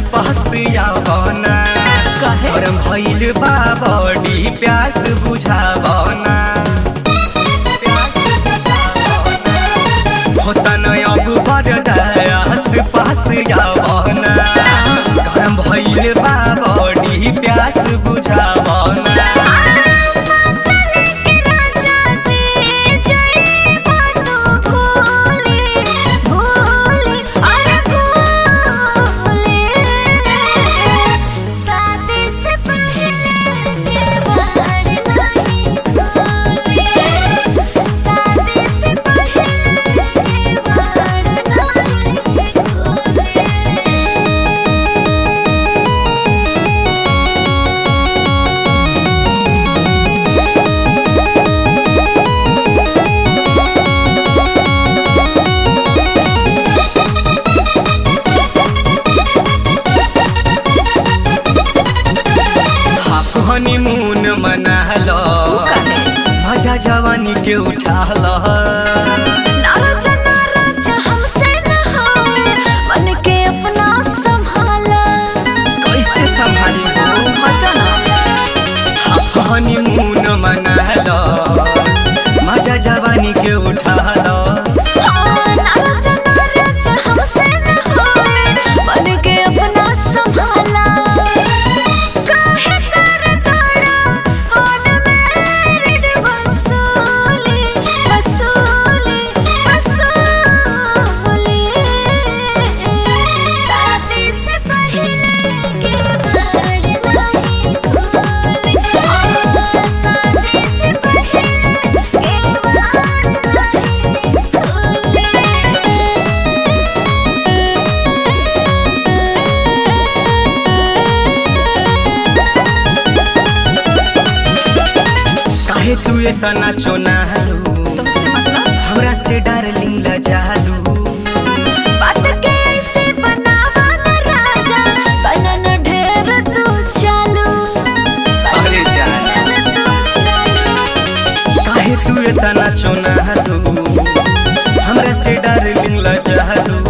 पास आवना काहे? गरम भइल बा बॉडी प्यास बुझावना होता न अब बरदास पास आवना गरम भइल बा बॉडी प्यास बुझावना चले के राजा जी जय बातों भूले भूले अरे भूले शादी से पहले के बार नहीं भूले शादी से पहले के बार नहीं भूले हाफ हनीमून मना लो मजा जवानी के उठा लो नाराजा नाराजा हमसे न होए मन के अपना संभाला कैसे संभाली हो हटो ना हाफ हनीमून मना लो मजा जवानी के उठा लो हाँ, नाराजा नाराजा हमसे न होए मन के अपना संभाला काहे कर ताड़ा ऑन मेरिड वसूली वसूली वसूली शादी से पहले के बार नहीं भूले हाँ, शादी से पहले के बार नहीं भूले काहे तू इतना चोनालू तुमसे मतलब हमरा से डार्लिंग लजालू बात के ऐसे बनावा न राजा बनन ढेर तू चालू अरे जान तू चालू काहे तू इतना चोनालू हमरा से डार्लिंग लजालू